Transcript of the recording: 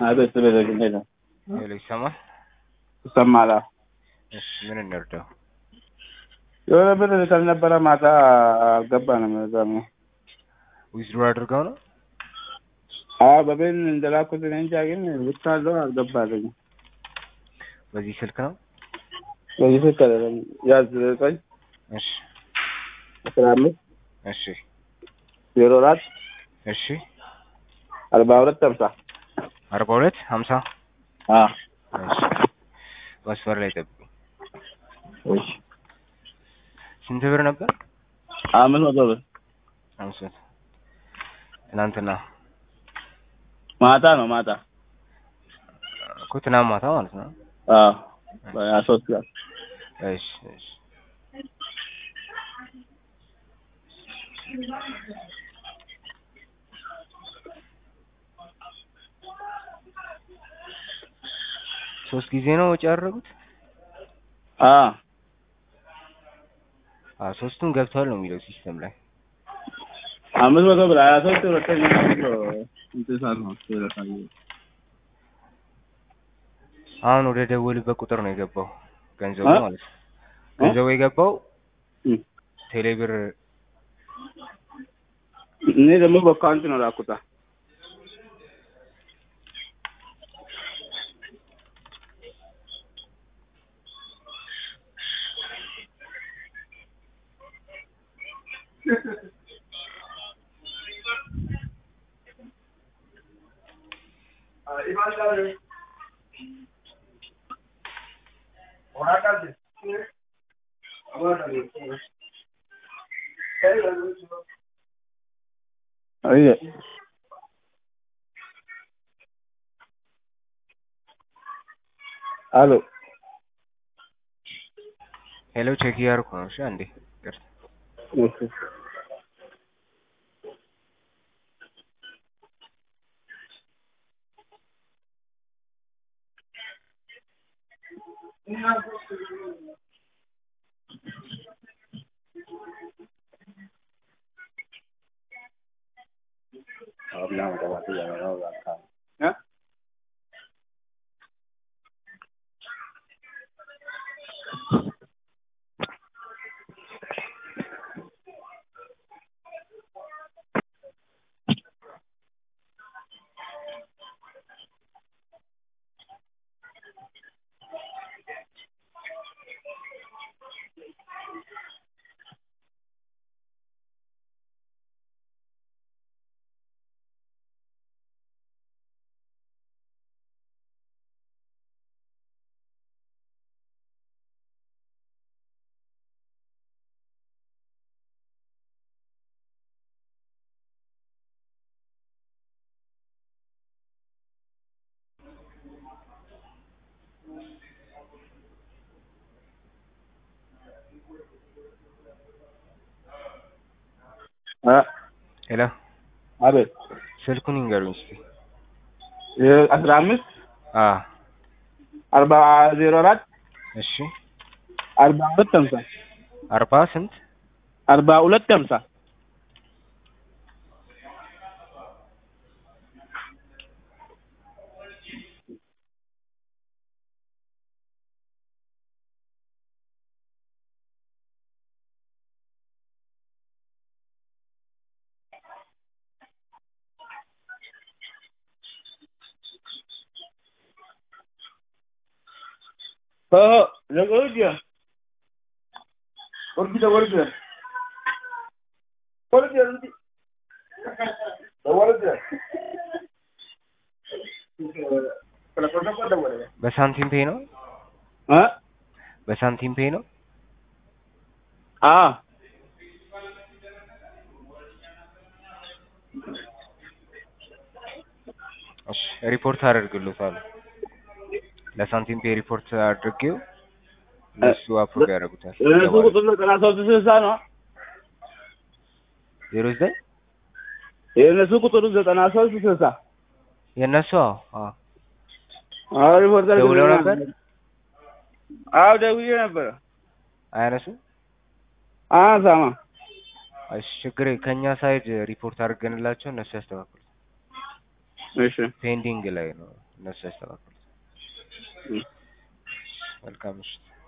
አቤት ቤት እንዴት ነው? ሄሎ ይሰማል? ይሰማል። አዎ። እሺ ምን እንርዳው? የሆነ ብር ካልነበረ ማታ አልገባንም። እዛ ነው። ዊዝድሮ አድርገው ነው? አዎ በቤን እንደላኩት እኔ እንጃ፣ ግን ብቻ አለው አልገባልኝም። በዚህ ስልክ ነው? በዚህ ስልክ አይደለም። ያዝ ዘጠኝ እሺ አስራ አምስት እሺ ዜሮ አራት እሺ አርባ ሁለት ሀምሳ አርባ ሁለት ሀምሳ አዎ እሺ መስመር ላይ ጠብቁ። እሺ ስንት ብር ነበር? አምስት መቶ ብር አምስት መቶ ትናንትና ማታ ነው ማታ። እኮ ትናንት ማታ ማለት ነው። አዎ በሀያ ሶስት ቀን እሺ እሺ ሶስት ጊዜ ነው ወጪ ያደረጉት? አዎ አ ሶስቱም ገብቷል ነው የሚለው ሲስተም ላይ። አምስት መቶ ብር ሀያ ሶስት ሁለተኛ መቶ እንትን ሰዓት ነው ይረሳል። አሁን ወደ ደወልበት ቁጥር ነው የገባው ገንዘቡ እ? ማለት ነው። ገንዘቡ የገባው እም። ቴሌብር እኔ ደግሞ በአካውንት ነው ላኩታ። አይ አሎ ሄሎ ቼክ እያደረኩ ነው። እሺ አንዴ ይቅርታ። ኦኬ እ? እ? ሄሎ አቤት ስልኩን ይንገሩኝ እስኪ። አስራ አምስት አ አርባ ዜሮ አራት እሺ አርባ ሁለት ሀምሳ አርባ ስንት አርባ ሁለት ሀምሳ हो हो लगवू द्या वरती द्या वरती द्या वरती द्या वरती वरती द्या Pero por no puedo volver. በሳንቲም ፔ ነው? ¿Ah? በሳንቲም ፔ ነው? Ah. እሺ ሪፖርት አደርግልዎታለሁ። ለሳንቲም ፔ ሪፖርት አድርጌው እነሱ አፕሮቭ ያደርጉታል። እነሱ ቁጥር ዘጠና ሶስት ስልሳ ነው። ዜሮ ዘጠኝ የእነሱ ቁጥሩ ዘጠና ሶስት ስልሳ የእነሱ አዎ አዎ አዎ ሪፖርተር ደውለው ነበር? አዎ ደውዬ ነበረ። አያነሱም? አያነሳማ። እሺ ችግር ከእኛ ሳይድ ሪፖርት አድርገንላቸው እነሱ ያስተካክሉ። እሺ ፔንዲንግ ላይ ነው እነሱ ያስተካክሉት። እም። መልካም ምሽት።